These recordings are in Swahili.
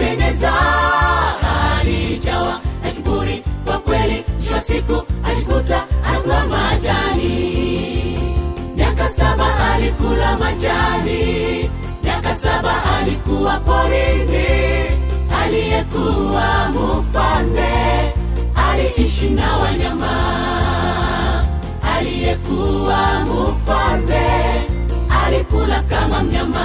nebukadneza alijawa na kiburi kwa kweli mwisho wa siku ajikuta anakula majani miaka saba alikula majani miaka saba alikuwa porini aliyekuwa mfalme aliishi na wanyama aliyekuwa mfalme alikula kama mnyama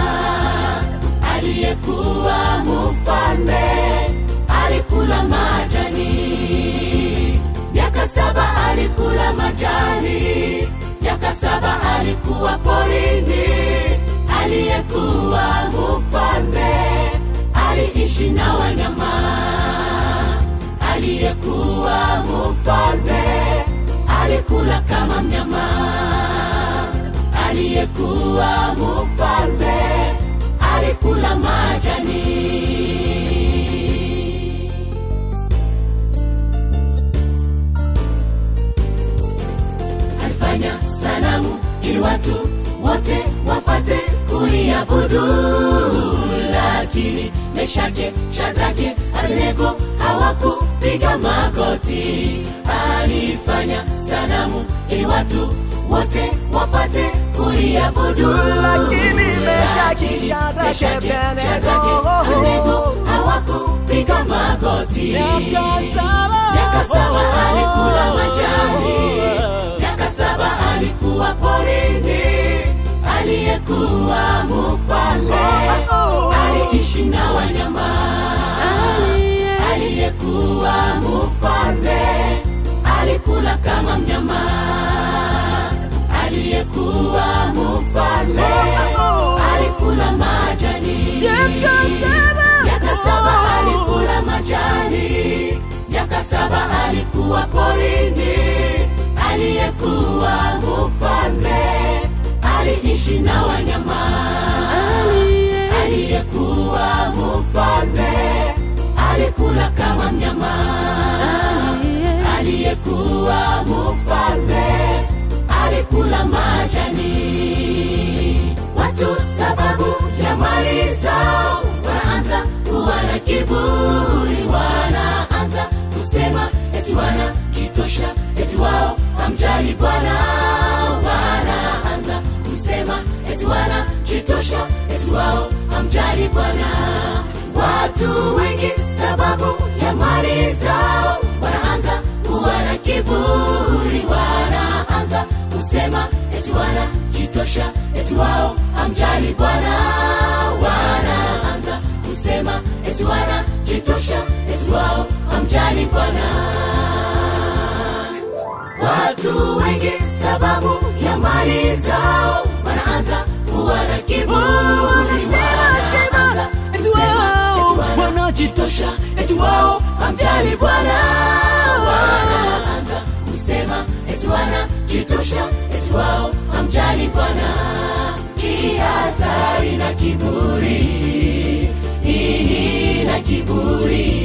aliyekuwa mfalme alikula majani miaka saba alikula majani miaka saba alikuwa porini aliyekuwa mfalme aliishi na wanyama aliyekuwa mfalme alikula kama mnyama aliyekuwa mfalme alikula majani alifanya sanamu ili watu wote wapate kuiabudu lakini meshake shadrake abednego hawakupiga magoti alifanya sanamu ili watu wote wapate kuiabudu Lakini Meshaki, Shadrake, Meshaki, Abednego, Shadrake, Abednego hawakupiga magoti Miaka saba. miaka saba alikula majani miaka saba alikuwa porini aliyekuwa mfalme aliishi na wanyama aliyekuwa mfalme alikula kama mnyama aliyekuwa mfalme alikula majani miaka saba alikula majani miaka saba alikuwa porini aliyekuwa mfalme aliishi na wanyama aliyekuwa mfalme alikula kama mnyama aliyekuwa mfalme alikula majani watu sababu ya mali zao wanaanza kuwa na kiburi wanaanza kusema eti wanajitosha eti wao hamjali bwana wanaanza kusema eti wanajitosha eti wao hamjali bwana watu wengi sababu ya mali zao wanaanza kuwa na kiburi wanaanza kusema eti wanajitosha eti wao hamjali bwana wanaanza kusema eti wanajitosha eti wao hamjali bwana watu wengi sababu ya mali zao wanaanza kuwa na kiburi wanaanza kusema eti wanajitosha eti wao hamjali bwana wanaanza kusema eti wanajitosha eti wao hamjali bwana kihazari na kiburi hii na kiburi